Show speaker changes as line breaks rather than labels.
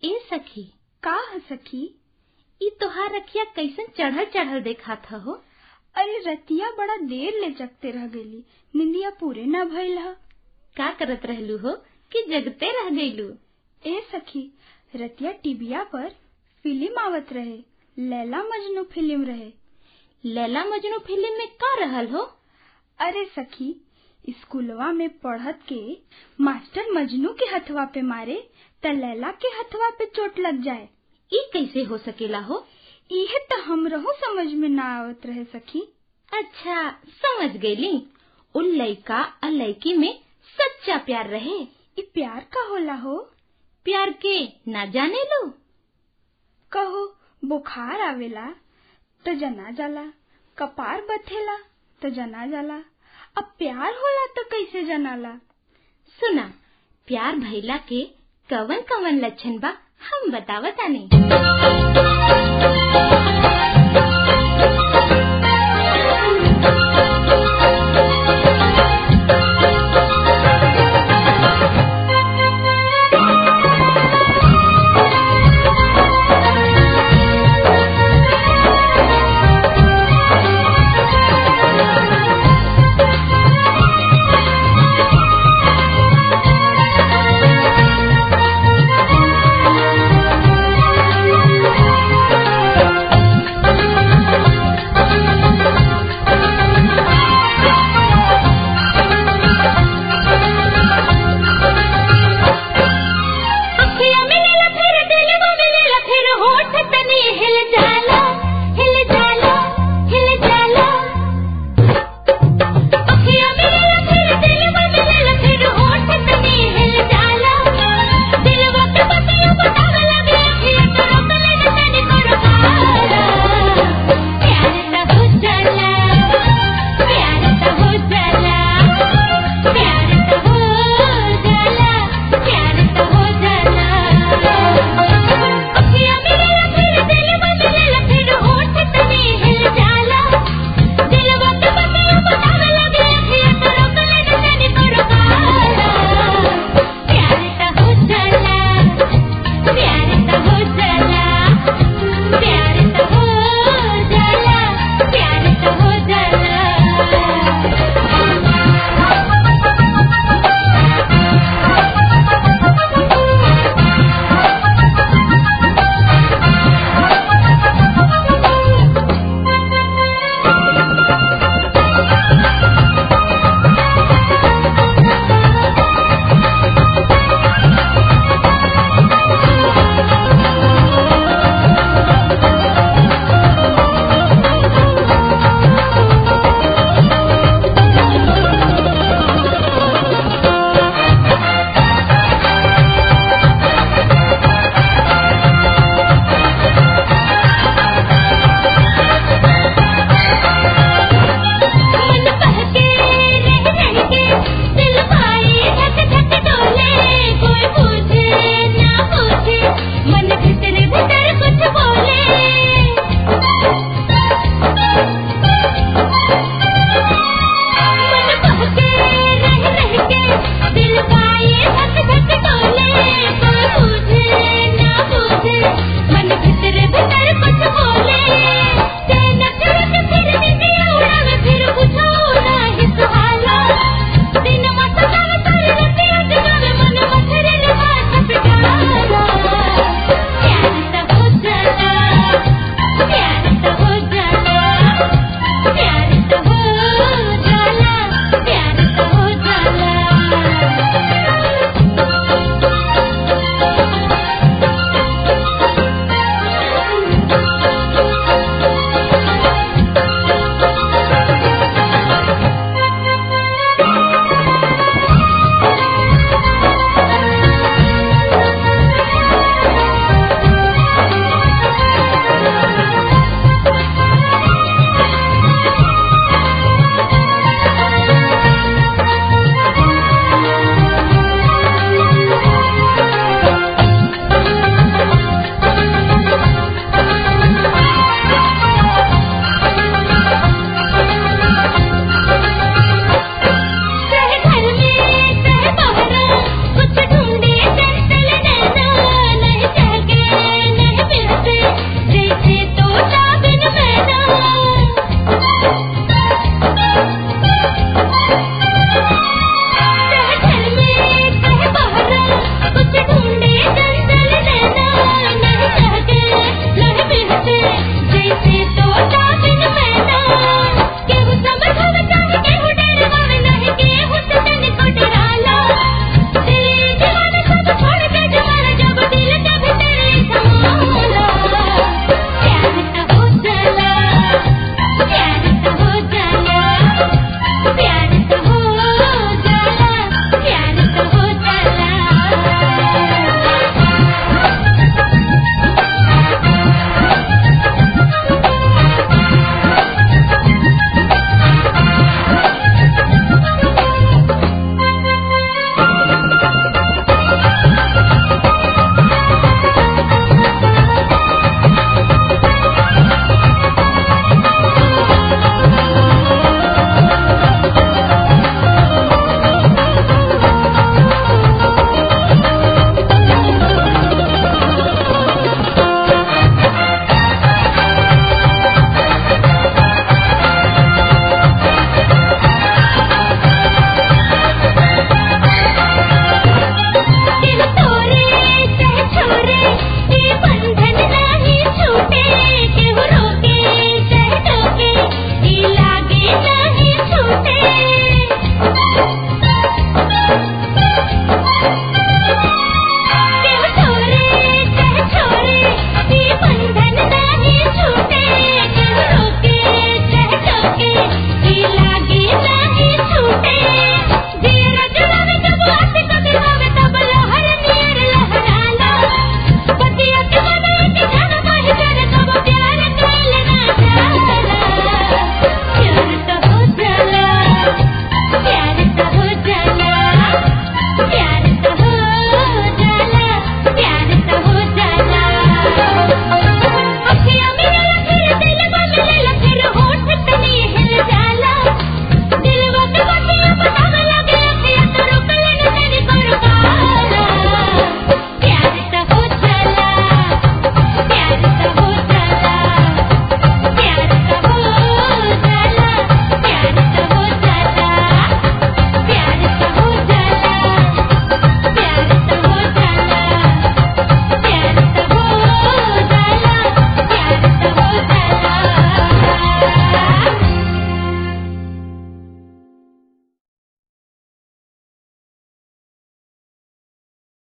ए सखी
का ह सखी
ई तोहार रखिया कैसन चढ़ल चढ़ल देखात हो
अरे रतिया बड़ा देर ले जगते रह गईली निंदिया पूरे न भइल ह
का करत रहलू हो कि जगते रह गईलू
ए सखी रतिया टीबिया पर फिल्म आवत रहे लैला मजनू फिल्म रहे
लैला मजनू फिल्म में का रहल हो
अरे सखी स्कूलवा में पढ़त के मास्टर मजनू के हथवा पे मारे त लैला के हथवा पे चोट लग जाए
ई कैसे हो सकेला हो
इहे त हमरहू समझ में ना आवत रहे सखी
अच्छा समझ गईली उन लइका आ लइकी में सच्चा प्यार रहे
ई प्यार का होला हो
प्यार के ना जाने लो
कहो बुखार आवेला त जना जाला कपार बथेला त जना जाला अब प्यार होला त कैसे जनाला
सुना प्यार भइला के कवन कवन लक्षण बा हम बतावतानी